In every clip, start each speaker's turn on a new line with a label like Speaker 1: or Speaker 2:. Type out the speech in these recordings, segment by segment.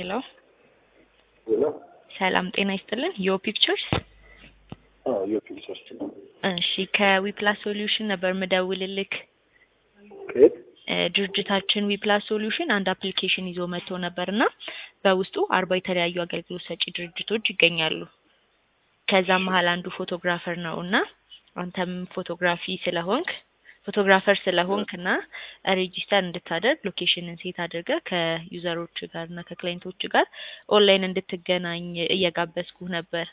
Speaker 1: ሄሎ
Speaker 2: ሄሎ
Speaker 1: ሰላም ጤና ይስጥልን። ዮ ፒክቸርስ
Speaker 2: አዎ የፒክቸርስ
Speaker 1: እሺ ከዊፕላስ ሶሉሽን ነበር ምደውልልክ።
Speaker 2: ከየት
Speaker 1: እ ድርጅታችን ዊፕላስ ሶሉሽን አንድ አፕሊኬሽን ይዞ መጥቶ ነበር እና በውስጡ አርባ የተለያዩ አገልግሎት ሰጪ ድርጅቶች ይገኛሉ። ከዛም መሀል አንዱ ፎቶግራፈር ነው እና አንተም ፎቶግራፊ ስለሆንክ ፎቶግራፈር ስለሆንክ እና ሬጂስተር እንድታደርግ ሎኬሽንን ሴት አድርገህ ከዩዘሮች ጋር እና ከክላይንቶች ጋር ኦንላይን እንድትገናኝ እየጋበዝኩህ ነበር።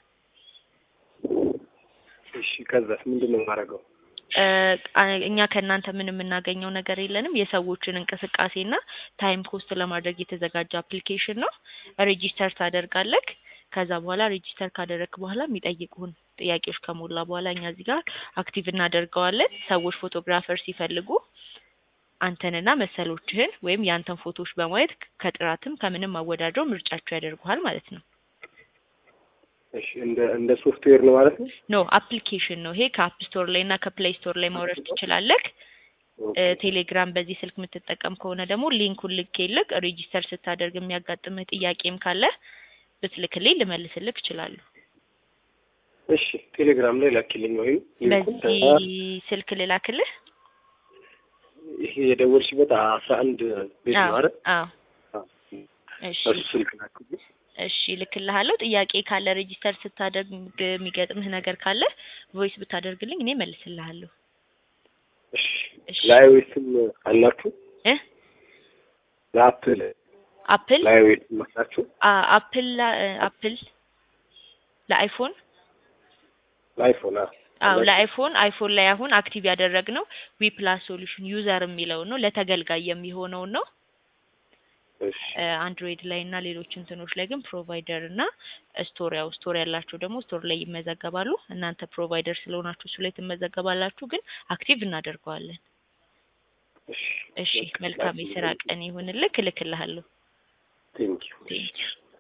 Speaker 2: እሺ ከዛስ ምንድን ነው የማደርገው?
Speaker 1: እ አ- እኛ ከእናንተ ምን የምናገኘው ነገር የለንም። የሰዎችን እንቅስቃሴና ታይም ኮስት ለማድረግ የተዘጋጀ አፕሊኬሽን ነው። ሬጂስተር ታደርጋለህ። ከዛ በኋላ ሬጂስተር ካደረግክ በኋላ የሚጠይቁህን ጥያቄዎች ከሞላ በኋላ እኛ እዚህ ጋር አክቲቭ እናደርገዋለን። ሰዎች ፎቶግራፈር ሲፈልጉ አንተንና መሰሎችህን ወይም የአንተን ፎቶዎች በማየት ከጥራትም ከምንም አወዳድረው ምርጫቸው ያደርጉሃል ማለት ነው።
Speaker 2: እሺ እንደ እንደ ሶፍትዌር ነው ማለት ነው?
Speaker 1: ኖ አፕሊኬሽን ነው ይሄ። ከአፕ ስቶር ላይ እና ከፕሌይ ስቶር ላይ ማውረድ ትችላለህ። እ ቴሌግራም በዚህ ስልክ የምትጠቀም ከሆነ ደግሞ ሊንኩን ልኬልክ ሬጂስተር ስታደርግ የሚያጋጥምህ ጥያቄም ካለ ብትልክልኝ ልመልስልክ እችላለሁ።
Speaker 2: እሺ ቴሌግራም ላይ ላኪልኝ ወይም ሊንኩን
Speaker 1: በዚህ ስልክ ልላክልህ?
Speaker 2: ይሄ የደወልሽበት አስራ አንድ ቤት ነው
Speaker 1: አዎ
Speaker 2: አይደል?
Speaker 1: አዎ።
Speaker 2: አዎ።
Speaker 1: እሺ
Speaker 2: እሱ ስልክ ላክልኝ።
Speaker 1: እሺ ልክልሃለሁ። ጥያቄ ካለ ሬጂስተር ስታደርግ የሚገጥምህ ነገር ካለ ቮይስ ብታደርግልኝ እኔ መልስልሃለሁ።
Speaker 2: እሺ
Speaker 1: እሺ
Speaker 2: ለአይኦኤስም አላችሁ?
Speaker 1: እ
Speaker 2: ለአፕል
Speaker 1: አፕል
Speaker 2: ለአይኦኤስም አላችሁ?
Speaker 1: አ- አፕል ላ- አፕል ለአይፎን
Speaker 2: ለአይፎን አዎ
Speaker 1: አዎ ለአይፎን አይፎን ላይ አሁን አክቲቭ ያደረግነው ዊ ፕላስ ሶሉሽን ዩዘር የሚለውን ነው ለተገልጋይ የሚሆነውን ነው።
Speaker 2: እሺ
Speaker 1: አንድሮይድ ላይ እና ሌሎች እንትኖች ላይ ግን ፕሮቫይደር እና ስቶር ያው ስቶር ያላቸው ደግሞ ስቶር ላይ ይመዘገባሉ። እናንተ ፕሮቫይደር ስለሆናችሁ እሱ ላይ ትመዘገባላችሁ፣ ግን አክቲቭ እናደርገዋለን።
Speaker 2: እሺ
Speaker 1: እሺ መልካም የስራ ቀን ይሁንልክ። እልክልሃለሁ።
Speaker 2: ቴንኪው
Speaker 1: ቴንኪው